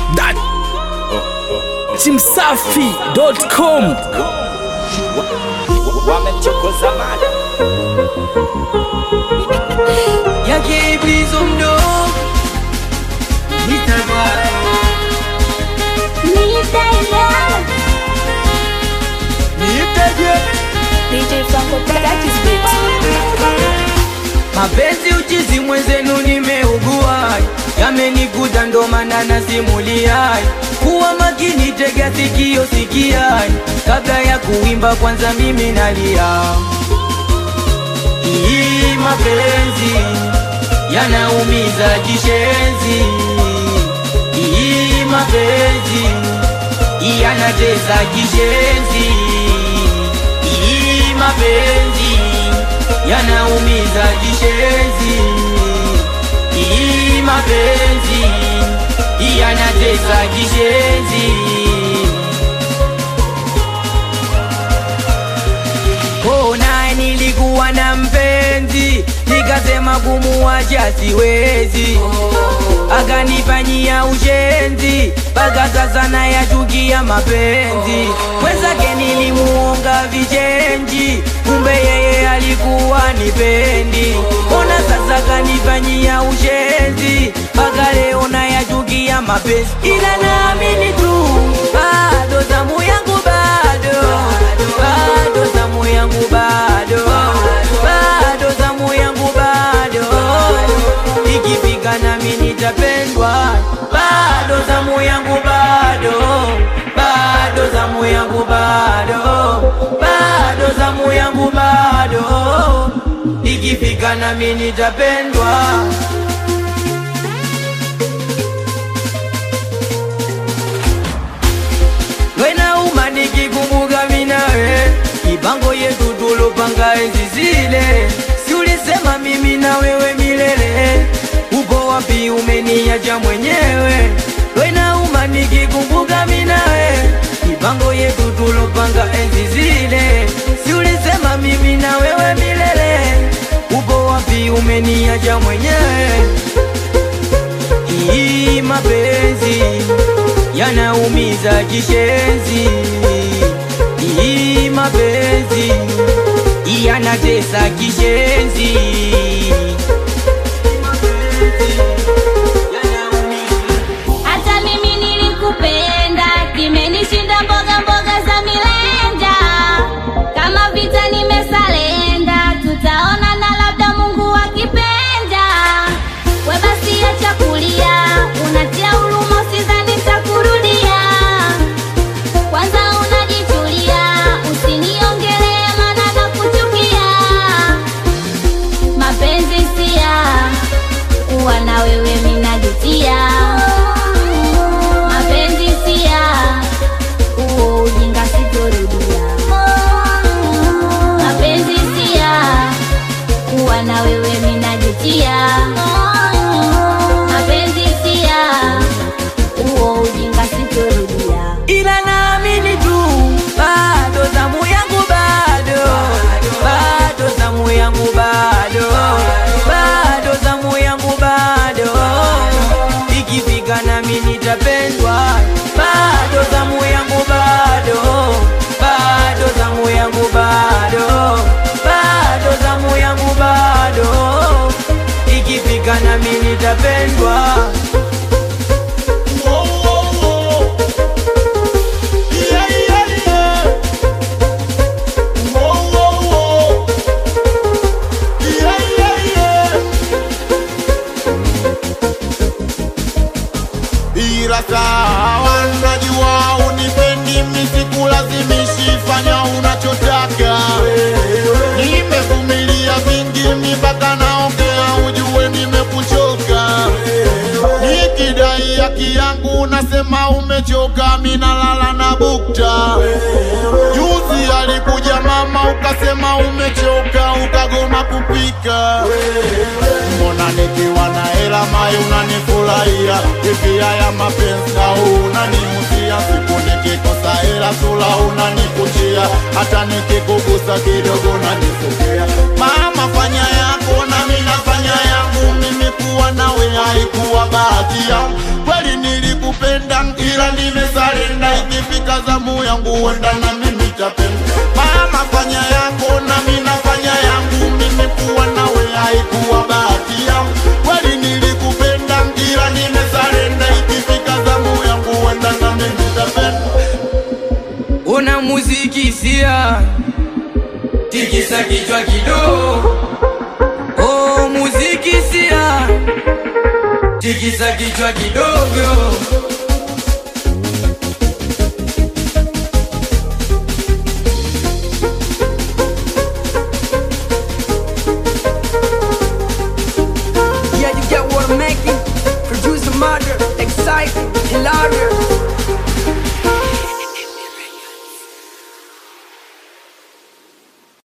that chimsafi.com wamechokoza mada yake iblizo mdo nitavaa nitaje DJ Franco Practice Beats. mapenzi uchizi mwenzenu nimeugua yamenikuta ndo maana nasimulia kuwa makini tega sikio sikia kabla ya kuimba kwanza mimi nalia hii mapenzi yanaumiza kishenzi hii mapenzi yanatesa kishenzi hii mapenzi yanaumiza kishenzi hii mapenzi yanatesa kishenzi Kona nilikuwa na mpenzi nikasema kumuacha siwezi, akanifanyia ushenzi mpaka sasa nayachukia mapenzi. Mwenzake nilimuonga vichenji, kumbe yeye alikuwa nipendi. Ona sasa kanifanyia ushenzi mpaka leo nayachukia mapenzi, ila naamini tu bado zamu yangu bado bado zamu yangu bado bado zamu yangu bado ikifika nami nitapendwa bado zamu yangu bado bado zamu yangu bado bado zamu yangu bado ikifika nami nitapendwa wenauma nikikumbuka minawe mipango yetu tulopanga enzi zile, si ulisema mimi na wewe milele? Uko wapi? Umeniacha mwenyewe. Wenauma nikikumbuka minawe mipango yetu tulopanga enzi zile, si ulisema mimi na wewe milele? Uko wapi? Umeniacha mwenyewe hii mapenzi yanaumiza kishenzi, hii mapenzi yanatesa kishenzi. Hata mimi nilikupenda, kimenishinda mboga mboga za milenda. Kama vita nimesalenda, tutaona na labda Mungu akipenda. We basi acha kulia, unatia huruma, usidhani nitakurudia. Kwanza unajitulia, usiniongelee maana nakuchukia. Mapenzi sia kuwa na wewe minajutia mapenzi sia huo ujinga sitorudia mapenzi sia kuwa na wewe minajutia mapenzi sia huo ujinga sitorudia ila naamini tu bado zamu yangu bado bado zamu yangu bado bado zamu yangu bado ikifika nami nitapendwa bado zamu yangu bado bado zamu yangu bado bado zamu yangu bado ikifika nami nitapendwa ila sawa, najua unipendi, misikulazimishi, fanya unachotaka. Nimevumilia vingi, mipaka naongea, ujue nimekuchoka. Nikidai haki yangu, nasema umechoka, minalala na bukta. Juzi alikuja mama, ukasema umechoka, ukagoma kupika. Mbona nikiwa na hela mai unanifurahia hivi? Haya mapenzi au unaniuzia? Siku nikikosa hela sula unanikunjia, hata nikikugusa kidogo unanifokea. Mama fanya yako na mimi nafanya yangu, mimi kuwa nawe haikuwa bahati yangu kweli, niliku nilikupenda ila nimesarenda, ikifika zamu yangu huenda na mimi tapenda. Mama fanya yako na mimi nafanya yangu, mimi kuwa nawe haikuwa bahati yangu. Kweli nilikupenda ila nimesarenda, ikifika zamu yangu huenda na mimi tapenda. una muziki sia tikisa kichwa kidogo oh, muziki sia tikisa kichwa kidogo